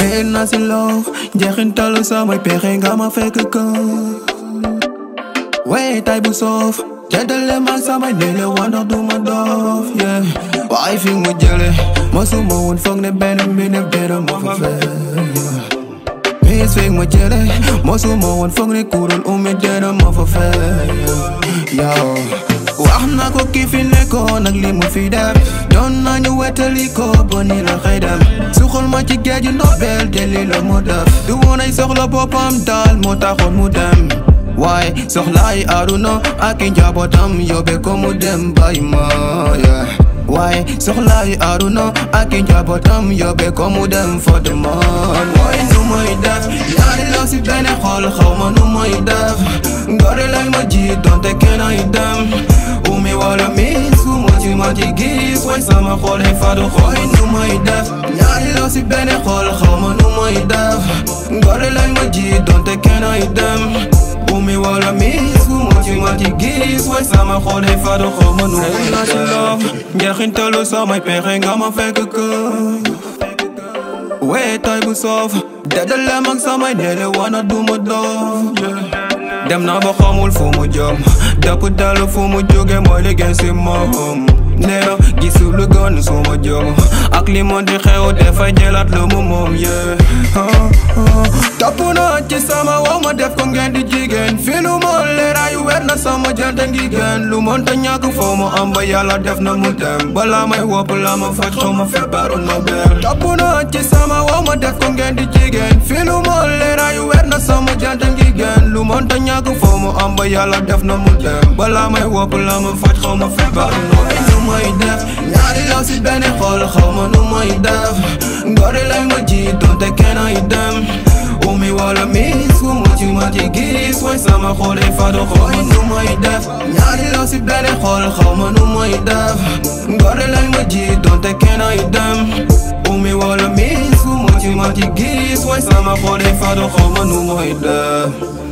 dee na si loo njeexintalu samay pexe nga ma fekk ko wey tay bu soof jeddale ma samay nele wandox du ma doof yeah waaye fi mu jële mosuma woon foog ne benn mbindeef dara ma fa fekk Miss fi mu jële mosuma woon foog ne kuréel umi dara ma fa fekk yow wax na ko ki fi nekkoon ak li mu fi def doon nañu wetali ko ba ni la xëy dem suxal ma ci géeju ndobel de li la mu def du woon ay soxla boppam daal moo taxoon mu dem waaye soxlaay aduna ak i njabootam yóbbe ko mu dem bay ma yeah. waaye soxlaay aduna ak i njabootam yóbbe ko mu dem for the man waaye nu may def ñaari law si benn xol xaw ma nu may def ngore lay ma ji donte kenn ay dem umi wala miis fu ma ci ma ci gis way sama xol ay fadu xooy nu may def ñaari law si benn xol xaw ma nu may def ngore lay ma ji donte kenn ay dem umi wala miis fu ma ci ma ci gis way sama xol ay fadu xaw ma nu may def njeexintalu samay pexe nga ma fekk ko wee tay bu soof dedalem ak samay nele wana duma doof dem na ba xamul fu mu jëm dëpp dalu fu mu jóge mooy li gën si moom nee na gisul lu gën su ma jëm ak li mo di xew dafay jëlaat lu mu moom yee topp na ci sama wow ma def ko ngeen di jigéen fi lu ma leeraayu weer na sama jante ngi gën lu mënta ñàkk foo mu am ba yàlla def na mu dem balaa may wopp la ma faj xaw ma feebaru Nobel topp na ci sama wow ma def ko ngeen di jigéen fi lu ma leeraayu weer na sama jante ngi gën lu mënta ñàkk foo mu am ba yàlla def na mu dem balaa may wopp la ma faj xaw ma feebaru Nobel nu may def ñaari law si benn xol xaw ma nu may def ngore lay ma ji donte kenn ay dem umi wala miis fu ma ci ma ci gis way sama xol ay fadu xooy nu may def ñaari law si benn xol xaw ma nu may def ngore lay ma ji donte kenn ay dem umi wala miis fu ma ci ma ci gis way sama xol ay fadu xaw ma nu may def